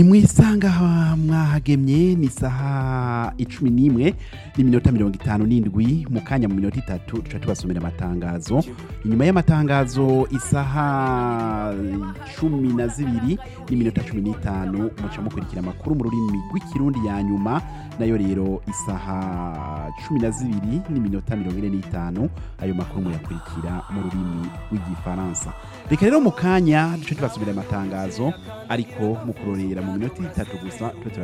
mwisanga aha mwahagemye ni isaha icumi n'imwe n'iminota mirongo itanu n'indwi mu kanya mu minota itatu duca tubasomera amatangazo inyuma y'amatangazo isaha cumi na zibiri n'iminota cumi n'itanu muca mukurikira amakuru mu rurimi rw'ikirundi ya nyuma nayo rero isaha cumi na zibiri n'iminota mirongo ine n'itanu ayo makuru muyakurikira mu rurimi rw'igifaransa reka rero mu kanya duce tubasomera amatangazo ariko mu kurorera mu minota itatu gusa tube